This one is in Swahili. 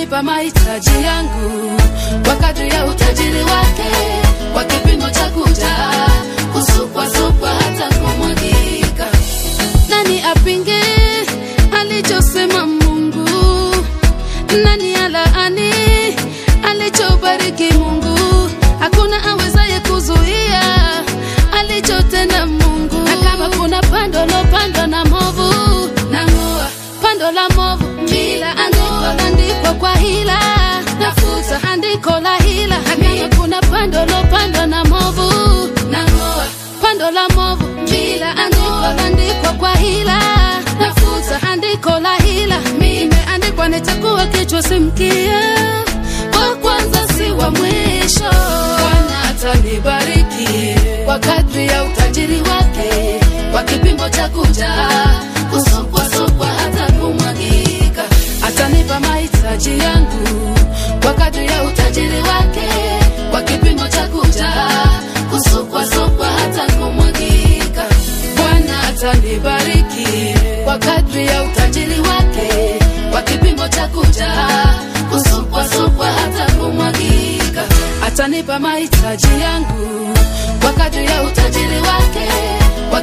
atanipa mahitaji yangu kwa kadri ya utajiri wake, kwa kipimo cha kujaa, kusukwasukwa hata kumwagika. Nani apinge alichosema Mungu? Nani alaani alichobariki Mungu? Hakuna awezaye kuzuia alichotenda Mungu. Na kama kuna pando lopandwa na movu, nang'oa pando la movu, kila andiko landikwa kwa hila, nafuta andiko la hila. Na kama kuna pando lopandwa na movu, nang'oa pando la movu, kila andiko landikwa kwa hila, nafuta andiko la hila. Imeandikwa nitakuwa kichwa si mkia, wa kwanza si wa mwisho. Bwana atanibariki kwa kadri ya utajiri wake, kwa kipimo cha kujaa, kusukwasukwa hata kumwagika. Atanipa mahitaji yangu kwa kadri ya utajiri wake, kwa kipimo cha kujaa, kusukwasukwa hata kumwagika. Bwana atanibariki kwa kadri ya utajiri wake, kwa kipimo cha kujaa, kusukwasukwa hata kumwagika. Atanipa mahitaji yangu kwa kadri ya utajiri wake, kwa